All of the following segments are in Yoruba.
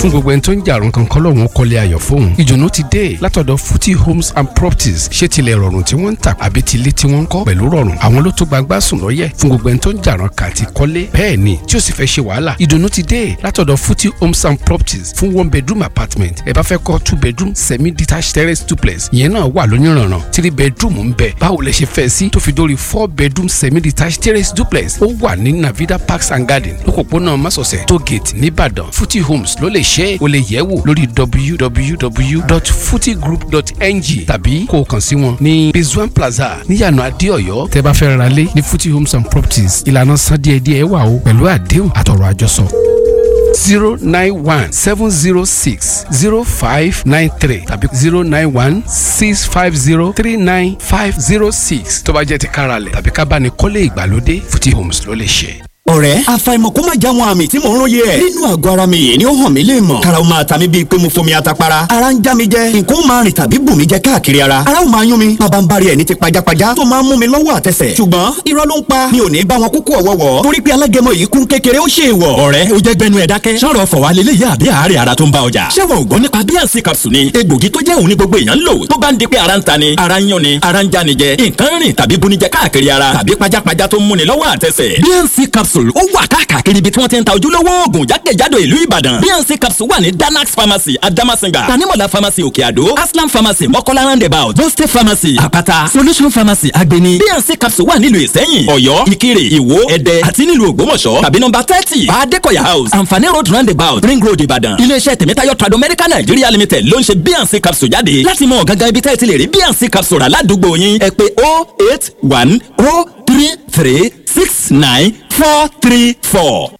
fún gbogbo ẹni tó ń jàrún kan kọ́lọ́hún kọ́lé ayọ̀ fóun ìdùnnú ti dé látọ̀dọ̀ Futi Homes and Properties ṣé tilẹ̀ rọrùn tí wọ́n ń tà àbí tilé tí wọ́n ń kọ́ pẹ̀lú rọrùn àwọn ló tó gbangba sùn lọ́yẹ̀ fún gbogbo ẹni tó ń jàrún kà ti kọ́lé bẹ́ẹ̀ ni tí ó sì fẹ́ ṣe wàhálà ìdùnnú ti dé látọ̀dọ̀ Futi Homes and Properties fún one bedroom apartment ẹ bá fẹ́ kọ́ two bedroom semi detached terrace duplex ìyẹn náà wà lóníranran three bedroom ń bẹ báwo lẹ ṣe fẹ́ sí tó fi dórí four bedroom semi detached terrace duplex ó wà ní Navida Parks and Garden lókòpónà Másọ̀sẹ̀ tó gate nìbàdàn Futi Homes ló lè ṣe é o lè yẹ̀ wò lórí www.futigroup.ng tàbí kó o kàn sí wọn ní Rizwan Plaza níyànà Adéọ̀yọ́ tẹ́ bá fẹ́ ra lé ní Futi Homes and Properties ìlànà san díẹ̀díẹ̀ wà o pẹ̀lú àdéhùn àtọ̀rọ̀ àjọsọ zero nine one seven zero six zero five nine three tàbí zero nine one six five zero three nine five zero six tó bá jẹ́ ti káralẹ̀ tàbí ká bá ní kọ́lé ìgbàlódé Futi Homes ló lè ṣe ọ̀rẹ́ àfàìmọ̀ kó má já wọn àmì tí mò ń róye ẹ̀. nínú àgọ́ ara mi yìí ni ó hàn mí lè mọ̀. karaw máa ta mi bíi pé mo fomi atapara. ara ń já mi jẹ nǹkan ó máa rìn tàbí bù mí jẹ káàkiri ara. ara ó máa yún mi bàbá ń bari ẹ̀ ní ti pajápajá tó máa ń mú mi lọ́wọ́ àtẹsẹ̀. ṣùgbọ́n irọ́ ló ń pa mi ò ní bá wọn kúkú ọ̀wọ́wọ́. torí pé alágẹmọ yìí kún kékeré ó ṣe ìwọ̀. ọ̀rẹ́ o jẹ́ gbẹnu ẹ̀ dákẹ́. sọ̀rọ̀ fọ̀wá lélẹ̀ yá àbí àárẹ̀ ara tó ń bá ọjà. ṣé wọn ò gbọ́ nípa bíànsì capsule ni egbògi tó jẹ́ òun ní gbogbo èèyàn ń lò tó bá ń di pé ara ń ta ni ara ń yún ni ara ń já ni jẹ nǹkan rìn tàbí bunijẹ káàkiri ara tàbí pajápajá tó ń múni lọ́wọ́ àtẹsẹ̀. bíànsì capsule ó wà káàkiri káàkiri ibi tí wọ́n ti ń ta ojúlówó oògùn jákèjádò ìlú ìbàdàn bnc capsule wà ní danax pharmacy adamasinga tanimola pharmacy òkè àdó aslam pharmacy mọ́kọ́lá roundabout boste pharmacy àpáta solution pharmacy agbeni bnc capsule wà nílùú ìsẹ́yìn ọ̀yọ́ ìkirè ìwó ẹ̀dẹ́ àti nílùú ògbómọ̀ṣọ́ tàbí nọ́mbà thirty adékọ̀yà house àǹfààní road roundabout ring road ìbàdàn iléeṣẹ́ tèmítáyọ̀ trado medical nigeria limited ló ń ṣe bnc capsule jáde láti mọ gangan ibi tẹ́ ẹ ti lè rí bnc capsule rà ládùúgbò yín ẹ pè oh eight one oh three three six nine four three four.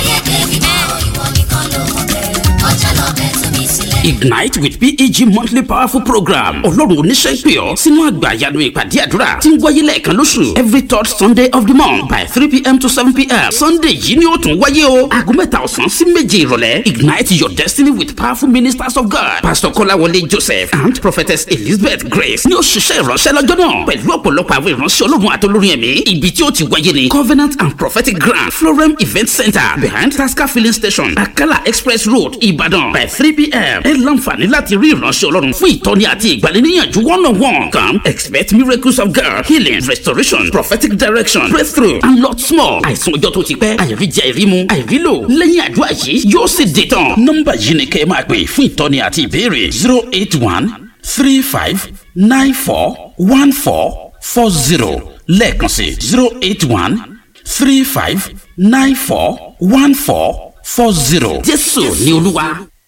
Ignite with PEG monthly powerful program ọlọ́run oníṣẹ́ ìpè ọ́ sínú àgbà àyànú ìpàdé àdúrà tí ń wáyé lẹ́ẹ̀kan lóṣù every third Sunday of the month by three pm to seven pm Sunday yìí ni ó tún wáyé o aago mẹ́ta ọ̀sán sí méje ìrọ̀lẹ́ Ignite your destiny with powerful ministers of God Pastor Kọ́láwọlé Joseph and Prophetess Elizabeth Grace ni ó ṣiṣẹ́ ìránṣẹ́ lọ́jọ́ náà pẹ̀lú ọ̀pọ̀lọpọ̀ àwọn ìránṣẹ́ ọlọ́run àtolórin ẹ̀mí ibi tí ó ti wáyé ni Covenant and Prophetic Grand Florem Event Center behind Tasca filling station Akala Express Road Ìbàdàn by three pm ẹ láǹfààní láti rí ìránṣẹ́ ọlọ́run fún ìtọ́ni àti ìgbaniníyànjú one on one come expect miracles of God healing restoration prophetic direction breakthrough and lots more àìsàn ọjọ́ tó ti pẹ́ àìríjẹ àìrímu àìrílò lẹ́yìn àdúrà yìí yóò sì dé tán nọ́mbà yìí ni kẹ́ ẹ máa pè fún ìtọ́ni àti ìbéèrè zero eight one three five nine four one four four zero lẹ́ẹ̀kan sí zero eight one three five nine four one four four zero jésù ni olúwa.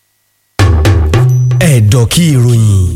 ẹ̀dọ̀ kí ìròyìn.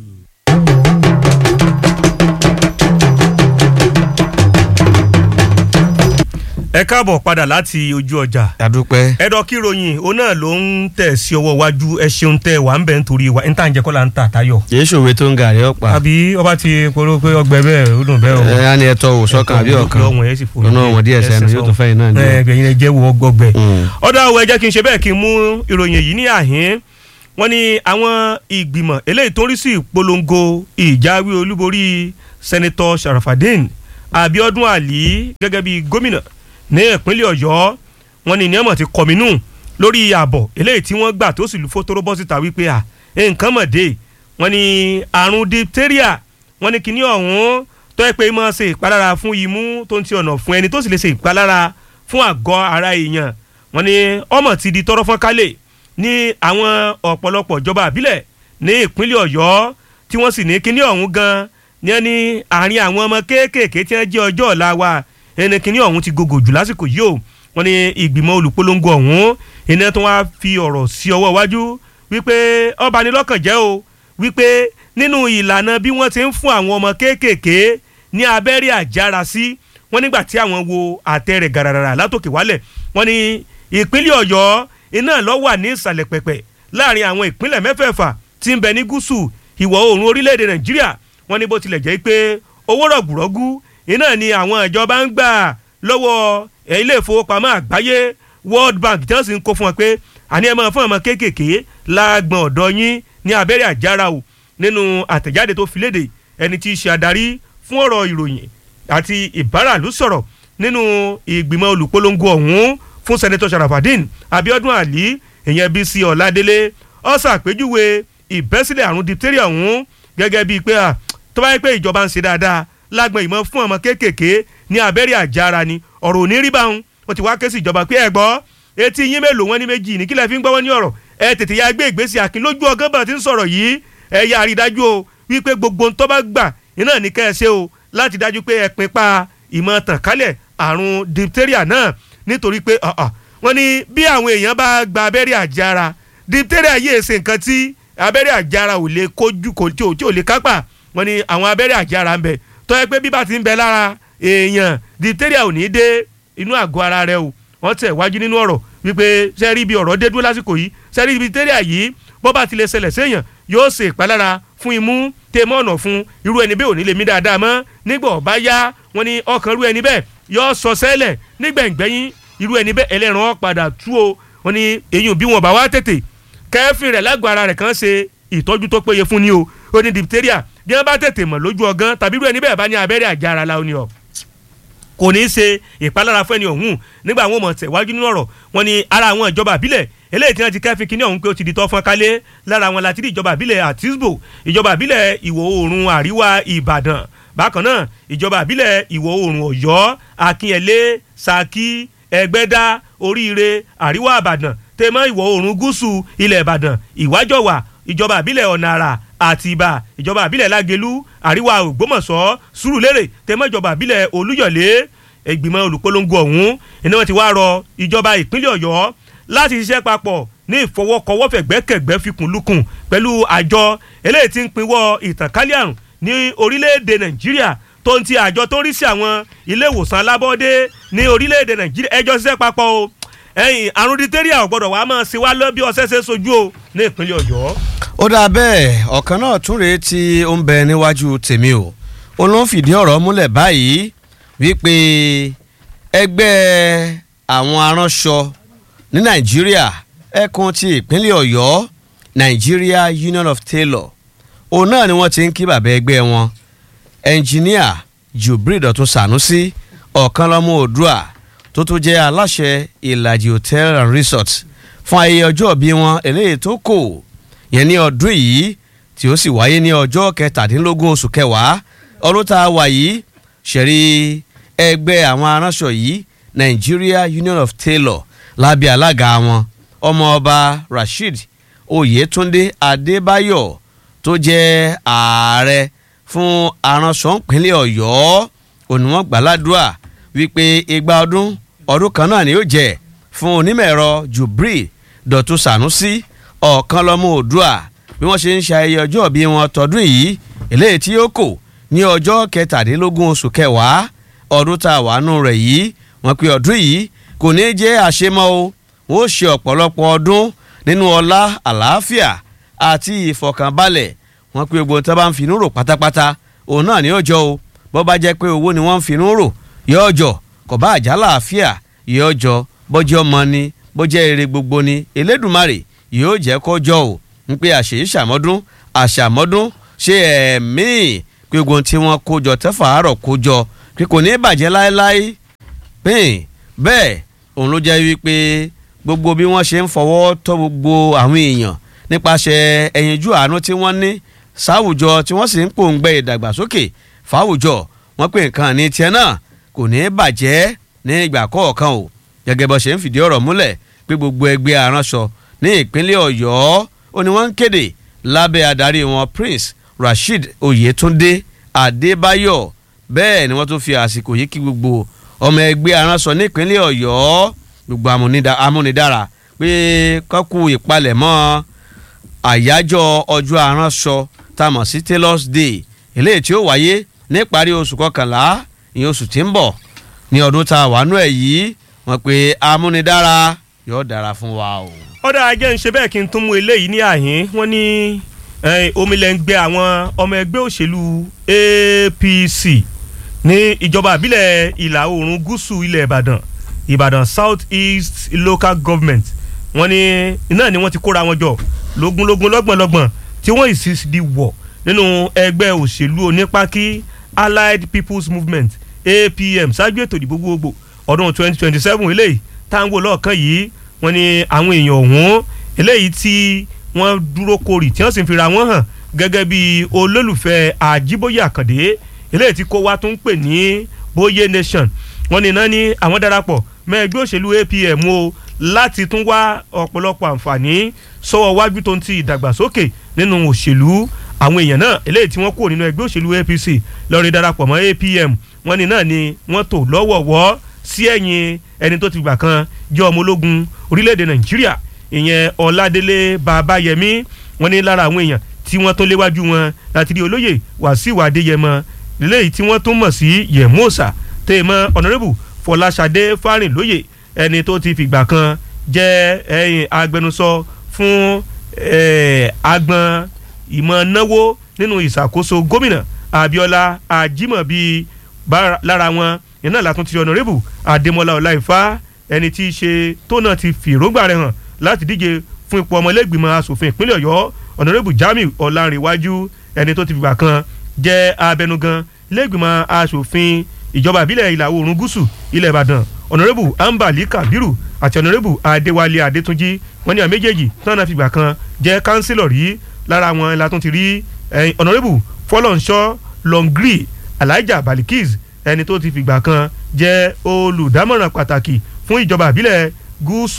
ẹ káàbọ̀ padà láti ojú ọjà. àdúpẹ́. ẹ̀dọ̀ kí ìròyìn òun náà ló ń tẹ̀ sí ọwọ́ iwájú ẹ ṣeun tẹ wà ń bẹ̀ nítorí wa níta ń jẹ́ kọ́ la ń tà táyọ̀. kì í ṣòwe tó ń gàrí ọ̀pá. àbí ọba ti polówó pé ọgbẹ bẹ́ẹ̀ ó dùn bẹ́ẹ̀ o. ẹ á ní ẹtọ wò sọ́kàn àbí ọ̀kan lọ́nà ọ̀wọ̀n díẹ̀ sẹ́nu yóò tó fẹ́yìn náà ní. ẹ gbẹ̀yìn ẹ jẹ́ wo ọgbọgbẹ. ọ̀dọ̀ àwọn ẹ jẹ́ kí n ṣe bẹ́ẹ̀ kí n mú ìròyìn yìí ní àhín wọ́n ní àwọn ìgbìmọ̀ eléyìí tó ń rí sí ìpolongo ìjáwé olúborí sẹ́nitọ́ Sharafadin Abiodun Ali gẹ́gẹ́ bí gómìnà ní ìpínlẹ̀ ọ̀yọ́ wọn ní ní ọmọ ti kọ̀mínú lórí ààbọ̀ eléyìí tí wọ́n gbà tó sì lu fótóró bọ́ síta wípé à nǹkan mọ̀ dé wọn ní àrùn diphtheria wọn ní kíní ọ̀hún tó yẹ pé máa ṣe ìpalára fún imú tó ń ti ọ̀nà fún ẹni tó sì lè ṣe ìpalára fún àgọ́ ara èèyàn wọn ní ọmọ ti di tọrọ fọ́n kálẹ̀ ní àwọn ọ̀pọ̀lọpọ̀ ìjọba àbílẹ̀ ní ìpínlẹ̀ ọ̀yọ́ tí wọ́n sì ní kíní ọ̀hún gan ní ẹni àárín àwọn ọmọ kéékèèké tí wọ́n jẹ́ ọjọ́ ọ̀la wa ẹni kìíní ọ̀hún ti gògò jù lásìkò yìí o wọ́n ní ìgbìmọ̀ olùpolongo ọ̀hún iná tó wá fi ọ̀rọ̀ sí ọwọ́ iwájú wípé ọba ní lọ́kàn jẹ́ o wípé nínú ìlànà bí wọ́n ti ń fún àwọn ọmọ kéékèèké ní abẹ́rẹ́ àjára sí wọ́n nígbà tí àwọn wo àtẹ rẹ̀ gàràrà látòkè wálẹ̀ wọ́n ní ìpínlẹ̀ ọ̀yọ́ iná ló wà ní ìsàlẹ̀ pẹ̀pẹ̀ láàrin àwọn ìpínlẹ̀ mẹ́fẹ̀ẹ̀fà tí ń bẹ ní gúúsù ìwọ̀ oòrùn orílẹ̀-èdè nàìjíríà wọ́n ní bó tilẹ̀ jẹ́ pé owó rọ̀gùrọ̀gù iná ni àwọn ìjọba ń gbà lọ́wọ́ ilé ìfowópamọ́ àgbáyé world bank tí wọ́n sì ń kó fún wọn pé àní ẹ máa fún ọmọ kéékèèké láàgbọ̀n ọ̀dọ́ yín ní abẹ́rẹ́ àjára o nínú àtẹ̀jáde tó fi léde ẹni tí í ṣe adarí fún ọ̀rọ̀ ìròyìn àti ìbáràlú sọ̀rọ̀ nínú ìgbìmọ̀ olùpolongo ọ̀hún fún sẹ́nẹ́tọ̀ Sharafadin Abiodun Ali ìyẹn Bísí Ọládélé ó ṣàpèjúwe ìbẹ́sílẹ̀ àrùn diphtheria ọ̀hún gẹ́gẹ́ bíi pé tó bá yẹ pé ìjọba ń ṣe dáadáa lágbọn ìmọ̀ fún ọmọ kéékèèké ní abẹ́rẹ́ àjára ni ọ̀rọ̀ ò ní rí báwọn ó ti wá ké sí ìjọba pé ẹ gbọ́ etí yín mélòó wọn ní méjì ní kílẹ̀ fi ń gbọ́wọ́ ní ọ̀rọ̀ ẹ tètè ya gbé ìgbésí akin lójú ọgán bá ti ń sọ̀rọ̀ yìí ẹ yà rí dájú o wípé gbogbo ń tọ́ bá gbà iná ní kẹ́ ẹ ṣe o láti dájú pé ẹ pin pa ìmọ̀ tàn kálẹ̀ àrùn diphtheria náà nítorí pé wọ́n ní bí àwọn èèyàn bá gba abẹ́rẹ́ àjára diphtheria yìí ṣe nǹkan tí abẹ́rẹ́ àjára ò lè kojú kò tí ò tí ò lè kápá wọ́n ní àwọn abẹ́rẹ́ àjára ń bẹ tó yẹ pé bí bá ti ń bẹ lára èèyàn diphtheria ò ní dé inú àgọ́ ara rẹ o wọ́n tẹ̀ wájú nínú ọ̀rọ̀ wípé sẹ́rí ibi ọ̀rọ̀ dé dúró lásìkò yìí sẹ́rí ibi diphtheria yìí bó bá ti lè ṣẹlẹ̀ séèyàn yóò ṣe ìpalára fún imú tèmọ́ ọ̀nà fún irú ẹni bẹ́ẹ̀ ò ní lè mí dáadáa mọ́ nígbà ọ̀bá yá wọ́n ní ọkàn irú ẹni bẹ́ẹ̀ yóò sọ sẹ́lẹ̀ nígbẹ̀ngbẹ́yìn irú ẹni bẹ́ẹ̀ ẹlẹ́ran padà tú o wọ́n ní eyín bí wọn bá wá tètè kẹ́fìn rẹ̀ lágọ̀ọ́ ara rẹ̀ kàn ṣe ìtọ́jú tó péye fún ni o ó ní diphtheria bí wọ́n bá tètè mọ̀ lójú ọgán tàbí irú ẹni bẹ́ẹ̀ bá ní abẹ́rẹ́ àjára la ó ní ọ kò ní í ṣe ìpalára fún ẹni ọ̀hún nígbà àwọn ọmọ tẹ̀wájú nínú ọ̀rọ̀ wọn ni ara àwọn ìjọba àbílẹ̀ eléyìí tí wọ́n ti kẹ́fín kínní ọ̀hún pé ó ti di tọ́ fún kálé lára wọn láti rí ìjọba àbílẹ̀ àtisbo ìjọba àbílẹ̀ ìwọ̀ oòrùn àríwá ìbàdàn bákan náà ìjọba àbílẹ̀ ìwọ̀ oòrùn ọ̀yọ́ akínyẹlé saki ẹgbẹ́dá oríire àríwá ìbàdàn tèmọ́ ìwọ̀ oòrùn gúúsù ilẹ̀ ìbàdàn ìwájọwà ìjọba àbílẹ̀ ọ̀nà àrà àtìbà ìjọba àbílẹ̀ lágelú àríwá ògbómọ̀ṣọ́ sùúrùlérè tèmọ́ ìjọba àbílẹ̀ olúyọ̀lé ìgbìmọ̀ olùpolongo ọ̀hún iná wọn ti wá rọ ìjọba ìpínlẹ̀ ọ̀yọ́ láti ṣiṣẹ́ papọ̀ ní ìfọwọ́kọwọ́fẹ̀gbẹ́kẹ̀gbẹ́ fikùnlukùn pẹ̀lú àjọ eléyìí tí ń pinwọ́ ìtànkálẹ̀ àrùn ní orílẹ̀-èdè nàìjíríà tó ń ti àjọ tó ń rí sí àwọn ilé ìwòsàn alábọ́dé ní orílẹ̀-èdè nàìjíríà ẹjọ́ ṣiṣẹ́ papọ̀ o ẹ̀yìn àrùn diphtheria ò gbọ́dọ̀ wá máa ṣe wá lọ bí ọṣẹ́ ṣe sojú o ní ìpínlẹ̀ ọ̀yọ́. ó dáa bẹ́ẹ̀ ọ̀kan náà tún rèé tí ó ń bẹ níwájú tèmi o ó ló ń fìdí ọ̀rọ̀ múlẹ̀ báyìí wípé ẹgbẹ́ àwọn aránṣọ ní nàìjíríà ẹkùn ti ìpínlẹ̀ ọ̀yọ́ nigeria union of tailor òun náà ni wọ́n ti ń kí bàbá ẹgbẹ́ wọn ẹnjìníà jubril dọ̀tun sanusi ọ̀kan lọ́mọ oòdùà tó tún jẹ́ aláṣẹ ìlàjì hotel and resort fún ayẹyẹ ọjọ́ bí wọn eléyìí tó kò yẹn ní ọdún yìí tí ó sì wáyé ní ọjọ́ kẹtàdínlógún oṣù kẹwàá ọdún tá a wà yìí ṣẹ̀rí ẹgbẹ́ àwọn aránṣọ yìí nigeria union of tailor lábẹ́ alága wọn ọmọọba rasheed oyetunde adébáyọ̀ tó jẹ́ ààrẹ fún aránṣọ ìpínlẹ̀ ọ̀yọ́ òníwọ̀n gbàládùá wípé igba ọdún ọdún kan náà ni yóò jẹ́ fún onímọ̀-ẹ̀rọ jubril dọ̀tun sanusi ọ̀kan lọ́mọ oòdùà bí wọ́n ṣe ń ṣe ayẹyẹ ọjọ́ bí wọn tọdún yìí eléyìí tí yóò kò ní ọjọ́ kẹtàdínlógún oṣù kẹwàá ọdún tá a wà nù rẹ̀ yìí wọ́n pe ọdún yìí kò ní jẹ́ àṣemọ́ o wọ́n ṣe ọ̀pọ̀lọpọ̀ ọdún nínú ọlá àlàáfíà àti ìfọ̀kànbalẹ̀ wọ́n pe gbogbo tí wọ́n bá ń finú rò pátápátá òun náà ní ọjọ́ o bó bá jẹ́ pé owó ni wọ́n ń finú rò yóò jọ kò bá àjà láàfíà yóò jọ bọ́jọ́ ọmọ ni bọ́jẹ́ èrè gbogbo ni elédùnmarè yóò jẹ́ kó jọ o ń pe àṣèyí ṣàmọ́dún àṣàmọ́dún ṣe ẹ̀mí pé gbogbo tí wọ́n kó jọ tẹ́fà àárọ̀ kó jọ pé kò ní bàjẹ́ láéláé pín bẹ́ẹ̀ òun ló jẹ́ wípé gbogbo bí wọ́n ṣe ń fọwọ́ tọ́ gbogbo àwọn èèyàn nípasẹ̀ ẹ̀yinjú àánú tí wọ́n ní sáwùjọ tí wọ́n sì ń pòǹgbẹ ìdàgbàsókè fáwùjọ wọ́n pè nǹkan ní tiẹ̀ náà kò ní bàjẹ́ ní ìgbà kọ̀ọ̀kan o gẹ́gẹ́ bó ṣe ń fìdí ọ̀rọ̀ múlẹ̀ pé gbogbo ẹgbẹ́ aránṣọ ní ìpínlẹ̀ ọ̀yọ́ ó ní wọ́n ń kéde lábẹ́ adarí wọn prince rasheed oyetunde adébáyọ̀ bẹ́ẹ̀ ni wọ́n tún fi àsìkò yìí kí gbogbo ọmọ ẹgbẹ́ aránṣọ nípínlẹ̀ ọ̀yọ́ gbogbo amúnidára pé kọ́kú ìpalẹ̀mọ́ àyájọ́ ọjọ́ aránṣọ tá a mọ̀ sí tailors day eléyìí tí ó wáyé níparí oṣù kọkànlá ìyẹn oṣù tí ń bọ̀ ní ọdún tá a wà nú ẹ̀ yìí wọ́n pe amúnidára yóò dára fún wa o. ọ̀dà ajẹ́ ń ṣe bẹ́ẹ̀ kí n tún mú eléyìí ní àhín wọ́n ní omilẹ̀ ń gbé àwọn ọmọ ẹgbẹ́ òṣèlú APC ní ìjọba àbílẹ̀ ìlà oòrùn gúúsù ilẹ̀ Ìbàdàn Ìbàdàn South East Local Government wọ́n ní iná ni wọ́n ti kóra wọn jọ lógúnlógún lọ́gbọ̀nlọ́gbọ̀n tí wọ́n ìsì di wọ̀ nínú ẹgbẹ́ òṣèlú onípákí Allied People's Movement APM ṣáájú ètò ìdìbò gbogbo ọdún 2027 eléyìí táwọn wò lọ́ọ̀kan yìí wọ́n ní àwọn èèyàn ọ̀hún eléyìí tí wọ́n dúró korì tí wọ́n sì ń fira wọn hàn gẹ́gẹ́ bí olólùfẹ́ àjíbóyè àkàndé eléyìí tí kó wa tún ń pè ní bóyé nation wọ́n ní náà ní àwọn darapọ̀ mọ́ ẹgbẹ́ òṣèlú apm o láti tún wá ọ̀pọ̀lọpọ̀ àǹfààní sọ́wọ́ wájú tó ń ti ìdàgbàsókè nínú òṣèlú àwọn èèyàn náà eléyìí tí wọ́n kúrò nínú ẹgbẹ́ òṣèlú apc lọ́ọ́ darapọ̀ mọ́ apm wọ́n ní náà ni wọ́n tò lọ́wọ̀ọ̀wọ́ sí ẹ̀yìn ẹni tó ti gbà kan jẹ́ ọmọ ológun orílẹ̀-èdè nàìjíríà ìyẹn ọládélé babayẹmí wọ́n ní lára àwọn èèyàn tí wọ́n tó léwájú wọn láti rí olóyè wàsíù adéyẹmọ lélẹ́yìí tí wọ́n tún mọ̀ sí yẹ̀mọ́sà tèèmọ́ ọ̀nàrẹ́bù fọláṣadé fárìnlóyè ẹni tó ti fìgbà kan jẹ́ ẹ̀yìn agbẹnusọ fún agbọn ìmọ̀ náwó nínú ìṣàkóso gómìnà abiola ajimobi lára wọn iná látún ti ọ̀nàrẹ́bù adémọlá ọláìfá ẹni tí í ṣe tó náà ti fìrógbà rẹ̀ hàn láti díje fún ipò ọmọlẹ́gbìmọ̀ asòfin ìpínlẹ̀ ọ̀yọ́ ọ̀nàrẹ́bù jamiu ọ̀làǹrẹ̀wájú ẹni tó ti fìgbà kan jẹ́ abẹnugan lẹ́gbìmọ̀ asòfin ìjọba ìbílẹ̀ ìlà oòrùn gúúsù ilẹ̀ ìbàdàn ọ̀nàrẹ́bù ambali kabiru àti ọ̀nàrẹ́bù adéwálé adétúnjì wọ́n ní àwọn méjèèjì tán náà fìgbà kan jẹ́ kánsílọ̀ rí lára wọn la tún ti rí ọ̀nàrẹ́bù fọlọ́nṣọ́ longri alhaja balikis ẹni tó ti fìgbà kan jẹ́ olùdámọ̀ràn pàtàkì fún ìjọba ìbílẹ̀ gúúsù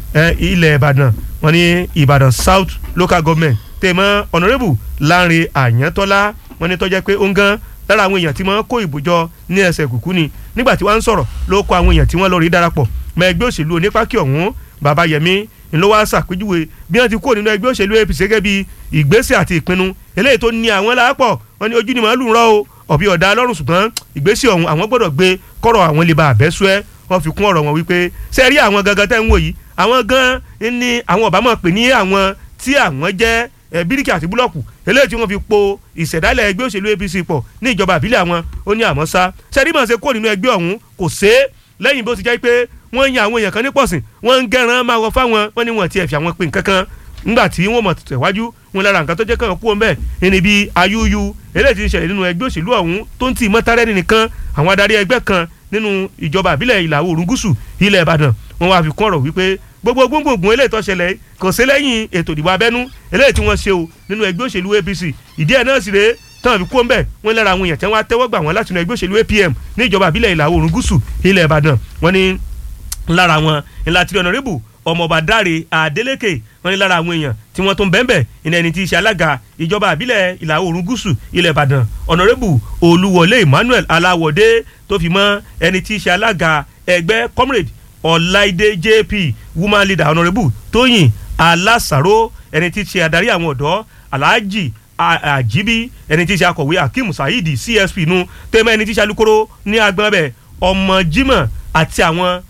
ilẹ̀ ìbàdàn wọ́n ní ìbàdàn south local government tèmọ́ ọ̀nàrẹ́bù láńre àyàntọ́lá wọ́n ní tọ́jẹ́ pé ó ń gan lára àwọn èèyàn tí wọ́n kó ìbòjọ ní ẹsẹ̀ kùkú ni nígbà tí wọ́n ń sọ̀rọ̀ ló kọ àwọn èèyàn tí wọ́n lọ rí darapọ̀ mọ́ ẹgbẹ́ òṣèlú onípákí ọ̀hún babayẹmí ńlọ wá ṣàpèjúwe bí wọ́n ti kó nínú ẹgbẹ́ òṣèlú apc gẹ́gẹ́ bí ìgbésẹ̀ àti ìpinnu eléyìí tó ní àwọn lápọ̀ wọ́n ní ojú ni màálù ń rọ́ o ọ̀bí ọ̀dà lọ́rùn ṣùgbọ́n ìgbésẹ̀ ọ̀hún àwọn gbọ́dọ̀ gbé kọ́rọ̀ àwọn lè ba àbẹ́sú ẹ́ wọ́n fi kún ọ̀rọ̀ wọn wípé ṣe rí àwọn gangan tẹ́ ń wò yìí àwọn gan ni àwọn ọ̀bá mọ̀ pé ní àwọn tí àwọn jẹ́ bíríkì àti búlọ̀kù eléyìí tí wọ́n fi po ìṣẹ̀dálẹ̀ ẹgbẹ́ òṣèlú apc pọ̀ ní ìjọba àbílẹ̀ àwọn ó ní àmọ́ sá ṣẹ́rí mọ̀ ṣe kó nínú ẹgbẹ́ ọ̀hún kò ṣe é lẹ́yìn bó ti jẹ́ pé wọ́n yan àwọn èèyàn kan ní pọ̀sìn wọ́n ń gẹ́ran máa wọ fáwọn wọ́n ní wọ́n ti ẹ̀fì àwọn pé nǹkan kan ńgbà tí wọ́n mọ̀ tẹ̀wájú wọn lára nǹkan tó jẹ́ kàn kú ọ̀nbẹ ẹni bíi ayúyú eléyìí ti ń ṣẹlẹ̀ nínú ẹgbẹ́ òṣèlú ọ̀hún tó ń tì mọ́tárẹ́nì nìkan àwọn adarí ẹgbẹ́ kan nínú ìjọba àbílẹ̀ ìlà oòrùn gúúsù ilẹ̀ ìbàdàn wọn wá fi kún ọ̀rọ̀ wípé gbogbo gbóngbòngbòn eléyìí tó ṣẹlẹ̀ kò sí lẹ́yìn ètò ìdìbò abẹ́nú eléyìí tí wọ́n ṣe o nínú ẹgbẹ́ òṣèlú apc ìdí ẹ̀ náà sì rèé tán fi kú ọ̀nbẹ wọn lára àwọn èèyàn tí wọ́n á tẹ́wọ́ gbà wọ́n láti inú ẹgbẹ́ òṣèlú apm ní ìjọba àbílẹ̀ ìlà oòrùn gúúsù ilẹ̀ ìbàdàn wọn ní lára wọn ńlá tí ọ̀nàrẹ́bù ọmọọba dáre adeleke wọn ní lára àwọn èèyàn tí wọ́n tún bẹ́ẹ̀nbẹ́ ìní ẹni tí í ṣe alága ìjọba àbílẹ̀ ìlà oòrùn gúúsù ilẹ̀ ìbàdàn ọ̀nàrẹ́bù olúwọlé emmanuel aláwọ̀dé tó fi mọ́ ẹni tí í ṣe alága ẹgbẹ́ comrade ọláìdé jp woman leader ọ̀nàrẹ́bù tóyìn alásàró ẹni tí í ṣe adarí àwọn ọ̀dọ́ alhaji àjíbí ẹni tí í ṣe akọ̀wé akeem saheed csp nu tẹ́mọ̀ ẹni tí í ṣe alukoro ní agbọ̀n bẹ̀ ọmọ jimoh àti àwọn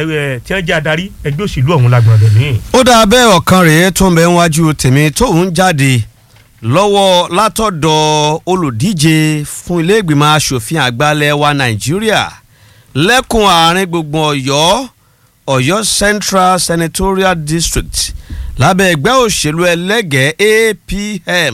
tí wọ́n jẹ́ adarí ẹgbẹ́ òṣèlú ọ̀hún lágbọ̀n bẹ̀ mí. ó dáa bẹ́ẹ̀ ọ̀kan rèé tó ń bẹ níwájú tèmi tóun jáde lọ́wọ́ látọ̀dọ̀ olùdíje fún ilé ìgbìmọ̀ asòfin àgbàlẹ̀ wa nàìjíríà lẹ́kùn àárín gbùngbùn ọ̀yọ́ ọ̀yọ́ central senatorial district lábẹ́ ẹgbẹ́ òṣèlú ẹlẹ́gẹ̀ẹ́ apm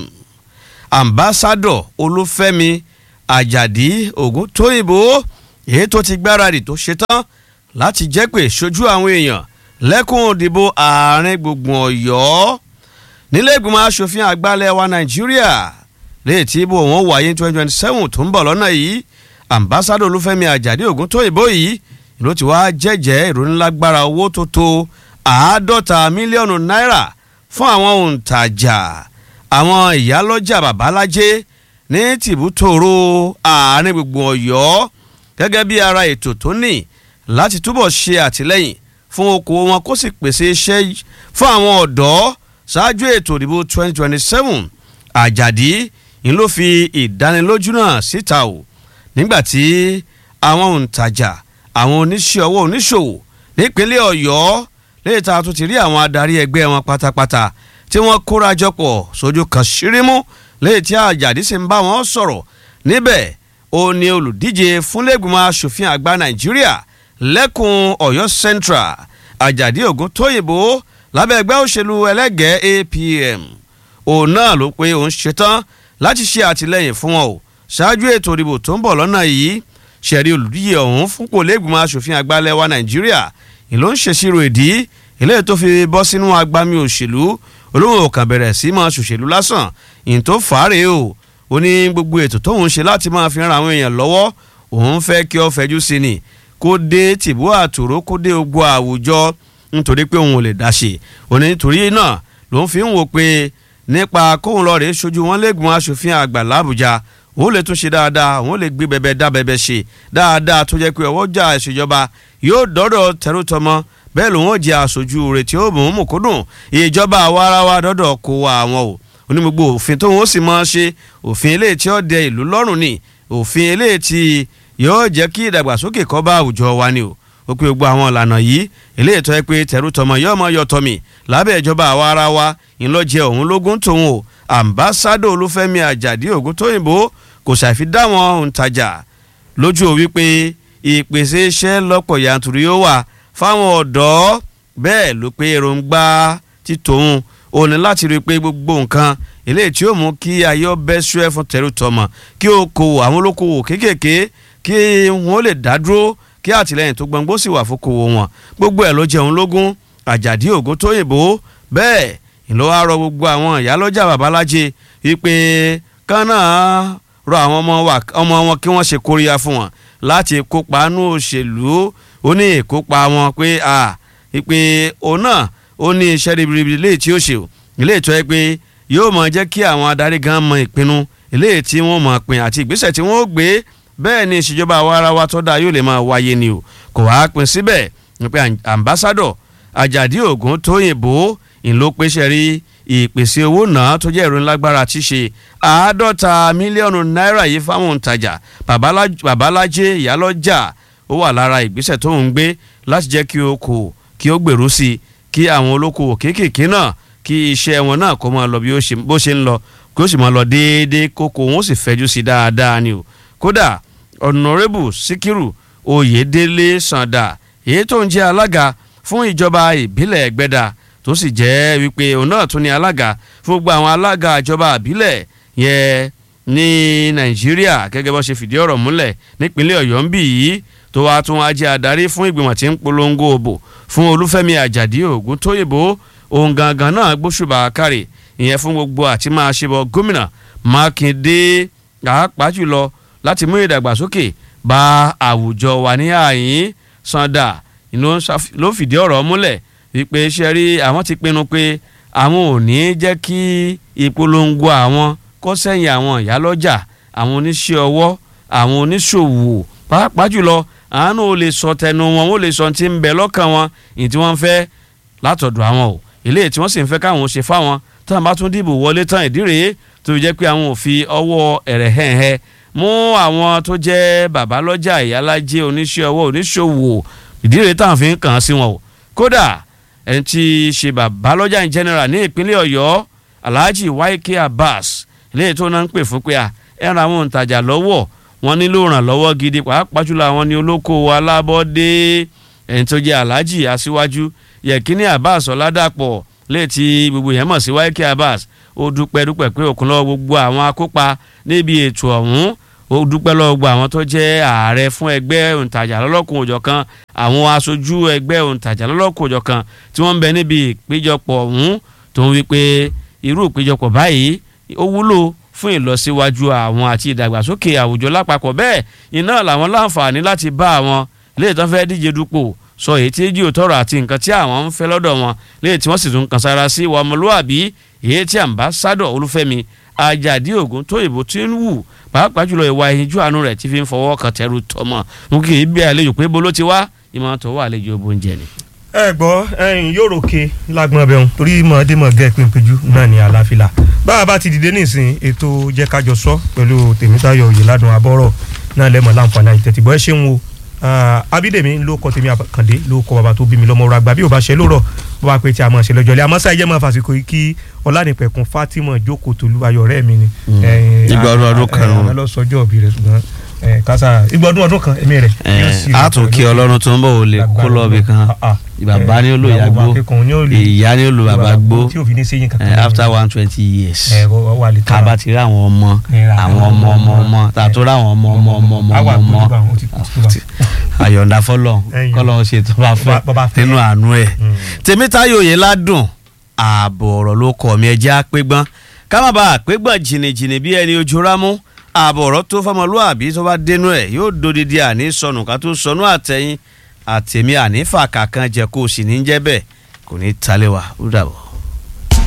ambassadọ olúfẹ́mi àjàdí ògúntóyìnbó èyí tó ti gbáradì tó ṣetán láti jẹ́ pé ṣojú àwọn èèyàn lẹ́kùn òdìbò àárín gbùngbùn ọ̀yọ́ nílé ìgbìmọ̀ asòfin àgbàlẹ̀ wa nàìjíríà léètì ìbò wọn wáyé twenty twenty seven tó ń bọ̀ lọ́nà yìí ambassadọ olúfẹ́mi àjàdí ògúntóyìnbó yìí ló ti wá jẹ́jẹ́ ìrónílágbára owó tó tó àádọ́ta mílíọ̀nù náírà fún àwọn òǹtajà àwọn ìyálọ́jà babalájé ní tìbútòrò àárín gbùngbùn ọ̀yọ́ gẹ́gẹ́ bí ara ètò tó ní láti túbọ̀ ṣe àtìlẹ́yìn fún okòwò wọn kó sì pèsè iṣẹ́ fún àwọn ọ̀dọ́ ṣáájú ètò ìdìbò 2027 àjàdí ń ló fi ìdánilójú náà síta o nígbàtí àwọn òǹtajà àwọn oníṣẹ́ ọwọ́ oníṣòwò nípínlẹ̀ ọ̀yọ́ lè ta tó ti rí àwọn adarí ẹgbẹ́ wọn pátápátá tí wọ́n kóra jọpọ̀ sójú kan ṣírímú lè tí àjàdí sì ń bá wọn sọ̀rọ̀ níbẹ̀ ó ní olùdíje fúnlẹ́gbìmọ̀ asòfin àgbà nàìjíríà lẹ́kùn ọ̀yọ́ central àjàdí ògún tóyìnbó lábẹ́ ẹgbẹ́ òṣèlú ẹlẹ́gẹ̀ẹ́ apm òun náà ló pé òun ṣetán láti ṣe àtìlẹyìn fún wọn o ṣáájú ètò ìdìbò tó ń bọ̀ lọ́nà yìí ṣẹ̀rí olùdíje ọ̀hún fúnpò lẹ́gbìmọ̀ asòfin àgbà lẹ́wà nàìjíríà ìlú ń ṣèṣirò ìdí eléyìí tó fi bọ́ sínú agbami òṣèlú olóhùn ọ̀kan bẹ̀rẹ̀ sí máa ṣòṣèlú lásán ìyìn tó fàárẹ̀ o ó ní gbogbo ètò tóun ṣe láti máa fi ran àwọn èèyàn lọ́wọ́ òun fẹ́ kí ọ fẹjú sí ni kó dé tìbú àtòrò kó dé ogbó àwùjọ nítorí pé òun ò lè dá ṣe òní nítorí náà lòun fi ń wò pé nípa kóun lọ rèé ṣojú wọn lẹ́gbọ̀n aṣòfin àgbà làbújá òun lè tún ṣe dáadáa òun lè gbé bẹbẹ dá bẹbẹ ṣe dáadáa tó jẹ́ pé ọwọ́jà ìṣèjọba yóò dọ́dọ̀ tẹrútọmọ bẹ́ẹ̀ lòun ò jẹ́ aṣojú rẹ̀ tí ó mú mú kúndùn ìjọba àwarawa dọ́dọ̀ kó wa àwọn o oní gbogbo òfin tóun ó sì máa ṣe òfin eléyìí tí ó dẹ ìlú lọ́rùn ni òfin eléyìí tí yóò jẹ́ kí ìdàgbàsókè kó bá àwùjọ wa ni o ó pé gbogbo àwọn ìlànà yìí eléyìí tó yẹ pé tẹrútọmọ yóò mọ yọtọmì lábẹ́ ìjọba àwarawa ńlọjẹ òun lógún tòun o ambassadọ olúfẹ́mi àjàdí ògúntóyìnbó kò ṣàfi dá wọn òǹtajà lójú ò wípé ìpèsè iṣẹ́ lọ́pọ̀ yanturu yóò wà fáwọn ọ̀dọ́ bẹ́ẹ̀ ló pé èròǹgbà ti tòun ò ní láti rí i pé gbogbo nǹkan eléyìí tí ó mú kí ayọ́ bẹ́ sú ẹ fún tẹ̀rù tọmọ kí okòwò àwọn olókòwò kéékèèké kí wọ́n lè dá dúró kí àtìlẹ́yìn tó gbọ̀ngbó sì wà fókòwò wọn gbogbo ẹ̀ ló jẹun lógún àjàdí ògúntóyìnbó bẹ́ẹ̀ ìlú wa rọ gbogbo àwọn ìyálọ́jà babaláje wípé kánà rọ àwọn ọmọ wọn kí wọ́n ṣe kóríyá fún wọn láti kópa nú òṣèlú ó ní ìkópa wọn pé a wípé òun náà ó ní iṣẹ́ ribiribi léè tí ó ṣe o ilé ìtọ́ ẹ pé yóò mọ jẹ́ kí àwọn adarí gan mọ ìpinnu ilé tí wọ́n mọ̀ pin àti ìgbésẹ̀ tí wọ́n ó gbé bẹ́ẹ̀ ni ìṣèjọba àwa ara wa tó dáa yóò lè máa wáyé ni o kò wá pin síbẹ̀ pé ambassadọ̀ Àjàdí Ògún Tóyìnbó ìlú pèsè rí ìpèsè owó náà tó jẹ́ ìròyìn lágbára ti ṣe àádọ́ta mílíọ̀nù náírà yìí fáwọn òǹtajà babalájé ìyálọ́jà ó wà lára ìgbésẹ̀ tó ń gbé láti jẹ́ kí okòwò kí ó gbèrú sí i kí àwọn olókoòwò kéékèèké náà kí iṣẹ́ wọn náà kó máa lọ bí bó ṣe ń lọ kí ó sì máa lọ déédéé kókó wọn ó sì fẹjú sí dáadáa ni o kódà ọ̀nàrẹ́bù síkírù oyèdélé sàǹdà èyí tó ń jẹ́ alága fún ìjọba ìbílẹ̀ ẹgbẹ́dà tó sì jẹ́ wípé òun náà tún ní alága fún gbogbo àwọn alága ìjọba ìbílẹ̀ yẹn ní nàìjíríà gẹ́gẹ́ bó ṣe fìdí ọ̀rọ̀ múlẹ̀ nípínlẹ̀ ọ̀yọ́ ń bì yìí tó wàá tún wá jẹ́ adarí fún ìgbìmọ̀ tí ń polongo òbò fún olúfẹ́mi àjàdí ògúntóyìnbó òun gangan náà gbóṣùbà kárì ìyẹn fún gbogbo àti máa ṣe bọ gómìnà mákindé pàápàá jùlọ láti mú ìdàgbàsókè bá àwùjọ wa ní àyín sanda ló fìdí ọ̀rọ̀ múlẹ̀ wípé ṣe rí àwọn ti pinnu pé àwọn ò ní jẹ́ kí ìpolongo àwọn kó sẹ́yìn àwọn ìyálọ́jà àwọn oníṣẹ́ ọwọ́ àwọn oníṣòwò pàápàá jùlọ àánú ò lè sọ tẹnu wọn ó lè sọ ti ń bẹ lọ́kàn wọn ìyí tí wọ́n fẹ́ látọ̀dọ̀ àwọn o eléyìí tí wọ́n sì ń fẹ́ káwọn ṣe fáwọn táwọn bá tún dìbò wọlé tán ìdí rèé tó fi jẹ́ pé àwọn ò fi ọwọ́ ẹ̀rẹ̀ hẹ̀hẹ̀ mú àwọn tó jẹ́ babalọ́jà ìyálájẹ́ oníṣẹ́ ọwọ́ oníṣòwò ìdí rèé táwọn fi ń kàn án sí wọn o kódà ẹni tí í ṣe babalọ́jà in general ní ìpínlẹ̀ ọ̀yọ́ alhaji waike abbas eléyìí tó náà ń pè fún pé à ẹran àwọn òǹtajà lọ́wọ́ wọn nílò ìrànlọ́wọ́ gidi pàápàá jùlọ àwọn ní olókoòwò alábọ́dé ẹni tó jẹ́ alhaji aṣíwájú yẹ̀kínní abbas ọ̀làdàpọ̀ léètì gbogbo yẹn mọ̀ sí waike abbas ó dúpẹ́ dúpẹ́ pé òkun lọ́wọ́ gbogbo àwọn akópa níbi ètò ọ̀hún ó dúpẹ́ lọ́wọ́ gbogbo àwọn tó jẹ́ ààrẹ fún ẹgbẹ́ òǹtajà lọ́lọ́kùn òjọ̀kan àwọn aṣojú ẹgbẹ́ òǹtajà lọ́lọ́kùn òjọ̀kan tí wọ́n ń bẹ níbi ìpéjọpọ̀ ọ̀hún tó ń wí pé irú ìpéjọpọ̀ báyìí ó wúlò fún ìlọsíwájú àwọn àti ìdàgbàsókè àwùjọ lápapọ̀ bẹ́ẹ̀ iná làwọn láǹfààní láti bá àwọn léè tán fẹ́ díje dupò sọ èyí tí jí òtọ́rọ̀ àti nǹkan tí àwọn ń fẹ́ lọ́dọ̀ wọn léè tí wọ́n sì tún kàn sára sí ìwà ọmọlúwàbí èyí tí àmbásádọ̀ olúfẹ́mi àjàdí ògún tó ìbò tí ń wù pàápàá jùlọ ìwà ìyíjú àánú rẹ̀ tí fi ń fọwọ́ kan tẹrù tọmọ mú kí ibi àlejò pé bolo ti wá ìmọ̀ tó wà àlejò oúnjẹ ni. ẹ gbọ́ ẹyin yóò ròkè lágbọ́n bẹ́ẹ̀ torí mọ̀ọ́dé mọ̀ gẹ́ pínpínjú náà ní àlàáfíà bá a bá ti dìde nísìn ètò jẹ́ kájọ sọ pẹ̀lú tèmítayọ̀ òyìnládùn abọ́rọ̀ náà lẹ́mọ̀ láǹfààní àìtẹ́tìgbọ́ ẹ ṣeun o abídèmí ló kọ tèmi àkàndé ló kọ bàbá tó bí mi lọ́mọ ràgbà bí ò bá ṣe lóòrọ̀ bó bá pé tí a mọ̀ ṣe lọ́jọ́ ilé àmọ́ sáyé jẹ́ mọ́ fàṣíkò yìí kí ọlánìpẹ̀kun fatima jókòó tolú ayọ̀ rẹ̀ mi ni. ìgbà ọdún ọdún kan ẹ ẹ lọ sọjọ́ òbí rẹ̀ ṣùgbọ́n ẹ kásá igbó ọdún ọdún kan èmi rẹ. yóò sì a tún kí ọlọ́run tó ń bọ̀ ò lè kó lọ́ọ̀bì kan bàbá ni ó lò ìyá gbó ìyá ni ó lò bàbá gbó tí òfin ní sẹ́yìn kankan. eh, after one twenty years ẹ wà lè ká bá ti rí àwọn ọmọ àwọn ọmọ ọmọ ọmọ tàtó rí àwọn ọmọ ọmọ ọmọ ọmọ àwa ọmọ àgbójúbà ọmọ ó ti kú sí wa. àyọ̀ǹda fọlọ́ Ẹ̀yìn. kọ́lọ́ ṣe tó bá fẹ́ Bọ́ bá fẹ́. nínú àánú ẹ̀ Mm. tèmítáyò yẹn ládùn ààbò ọ̀rọ̀ ló kọ̀ mí ẹjẹ́ àpégbọ́n ká má bàa àpégbọ́n jìnnìjìnnì bí ẹni ojú rámú ààbò ọ̀rọ̀ tó fọmọlúàbí tó bá dénú ẹ̀ yóò dodidi àní sọnù ká tó sọnù àtẹ̀yìn àtẹ̀mí àní fàkà kan jẹ́ kó o sì ní jẹ́ bẹ́ẹ̀ kò ní í talẹ̀ wá ó dàbọ̀.